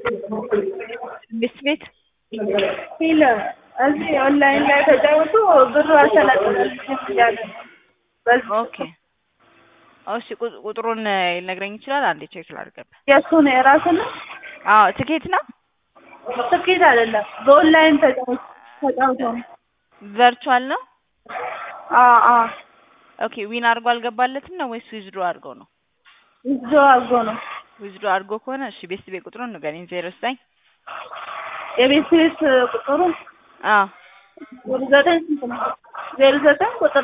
ቤት ቤት ሂል እዚህ ኦንላይን ላይ ተጫወቱ ብሩ አልተለቀቀልኝም እያለ ነው። በዚህ ኦኬ እሺ ቁ- ቁጥሩን ሊነግረኝ ይችላል? አንዴ ቼክ ላድርግበት። የእሱ ነው የራሱ ነው አዎ ትኬት ነው ትኬት አይደለም በኦንላይን ተጫወቱ ተጫውተው ነው። ቨርቹዋል ነው። አዎ አዎ ኦኬ ዊን አድርጎ አልገባለትም ነው ወይስ ዊዝድሮ አድርጎ ነው? ይዞ አድርጎ ነው ዊዝድሮ አድርጎ ከሆነ እሺ ቤት ቤት ቁጥሩን ንገረኝ። ዜሮ ዘጠኝ የቤት ቤት ቁጥሩ አዎ ዜሮ ዘጠኝ ስንት ነው? ዜሮ ዘጠኝ ቁጥር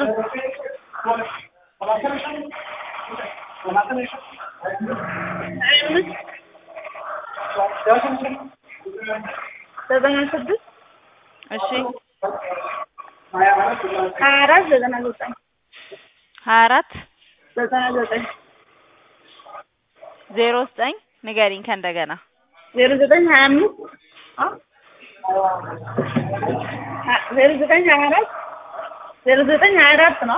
ሀያ አምስት ዘጠና ስድስት እሺ ሀያ አራት ዘጠና ዘጠኝ ሀያ አራት ዘጠና ዘጠኝ ዜሮ ዘጠኝ ንገሪኝ ከእንደገና ዜሮ ዘጠኝ ሀያ አምስት ዜሮ ዘጠኝ ሀያ አራት ዜሮ ዘጠኝ ሀያ አራት ነው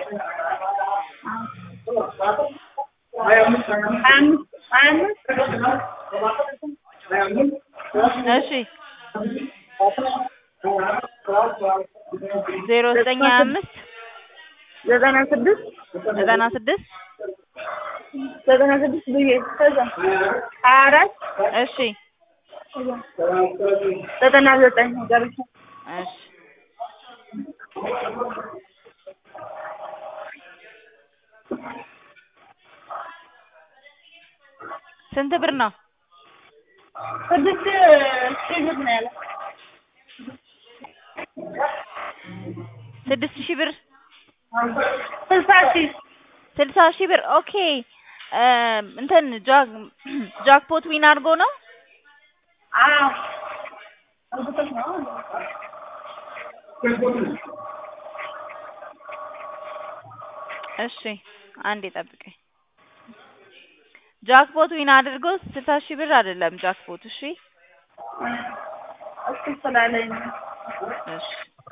ሀያ አምስት ሀያ አምስት እሺ ዜሮ ዘጠኝ ሀያ አምስት ዘጠና ስድስት ዘጠና ስድስት ዘጠና ስድስት ብዬ ከዛ ሀያ አራት እሺ ዘጠና ዘጠኝ ጨርሻ እሺ ስንት ብር ነው? ስድስት ሺህ ብር ነው ያለው ስድስት ሺህ ብር ስልሳ ሺህ ስልሳ ሺህ ብር ኦኬ እ እንትን ጃክ ጃክፖት ዊን አድርጎ ነው አዎ እርግጠኛ ነው እሺ አንዴ ጠብቀኝ ጃክፖት ዊን አድርጎ ስልሳ ሺህ ብር አይደለም ጃክፖት እሺ እሱ ስላለኝ ነው እሺ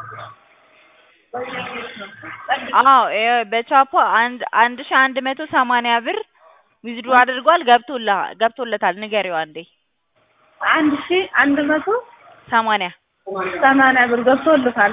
አዎ ይኸው በቻፖ አንድ አንድ ሺህ አንድ መቶ ሰማንያ ብር ዊዝድሮ አድርጓል ገብቶልሃል ገብቶለታል ንገሪው አንዴ አንድ ሺህ አንድ መቶ ሰማንያ ሰማንያ ብር ገብቶልታል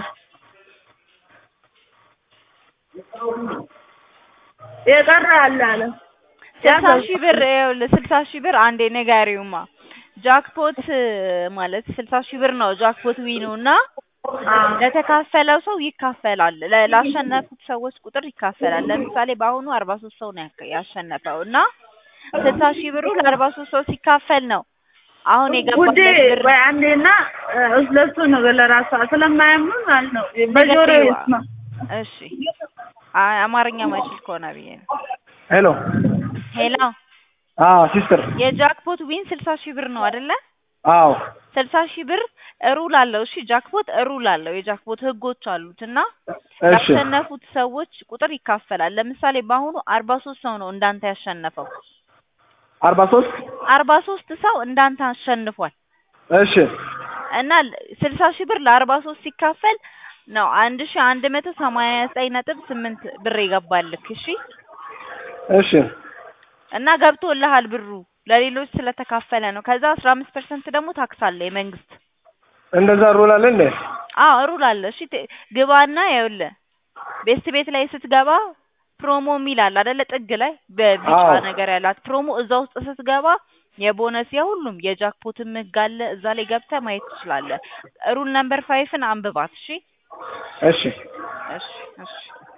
የቀረ አለ አለ ስልሳ ሺህ ብር ይኸውልህ ስልሳ ሺህ ብር አንዴ ንገሪውማ ጃክፖት ማለት ስልሳ ሺህ ብር ነው ጃክፖት ዊኑ እና ለተካፈለው ሰው ይካፈላል ለ- ላሸነፉት ሰዎች ቁጥር ይካፈላል ለምሳሌ በአሁኑ አርባ ሶስት ሰው ነው ያከ- ያሸነፈው እና ስልሳ ሺህ ብሩ ለአርባ ሶስት ሰው ሲካፈል ነው አሁን ውዴ የገባለት ብር ወይ አንዴና ለሱ ነው ለራሷ ስለማያምን ማለት ነው በጆሮ ንገሪዋ። ይስማ እሺ አይ አማርኛ ማይችል ከሆነ ብዬ ነው ሄሎ ሄሎ አዎ ሲስተር የጃክፖት ዊን ስልሳ ሺህ ብር ነው አይደለ አዎ ስልሳ ሺህ ብር ሩል አለው እሺ ጃክፖት ሩል አለው የጃክፖት ህጎች አሉት እና እሺ ያሸነፉት ሰዎች ቁጥር ይካፈላል ለምሳሌ በአሁኑ አርባ ሶስት ሰው ነው እንዳንተ ያሸነፈው አርባ ሶስት አርባ ሶስት ሰው እንዳንተ አሸንፏል እሺ እና ስልሳ ሺህ ብር ለአርባ ሶስት ሲካፈል ነው አንድ ሺህ አንድ መቶ ሰማንያ ዘጠኝ ነጥብ ስምንት ብር የገባልክ እሺ እሺ እና ገብቶልሃል ብሩ ለሌሎች ስለተካፈለ ነው ከዛ አስራ አምስት ፐርሰንት ደግሞ ታክስ አለ የመንግስት እንደዛ ሩል አለ እንዴ? አዎ ሩል አለ እሺ ት- ግባና ይኸውልህ ቤስት ቤት ላይ ስትገባ ፕሮሞ የሚል አለ አይደለ ጥግ ላይ በቢጫ አዎ። ነገር ያላት ፕሮሞ እዛ ውስጥ ስትገባ የቦነስ የሁሉም የጃክፖትም ህግ አለ እዛ ላይ ገብተህ ማየት ትችላለህ ሩል ነምበር ፋይፍን አንብባት እሺ እሺ እሺ እሺ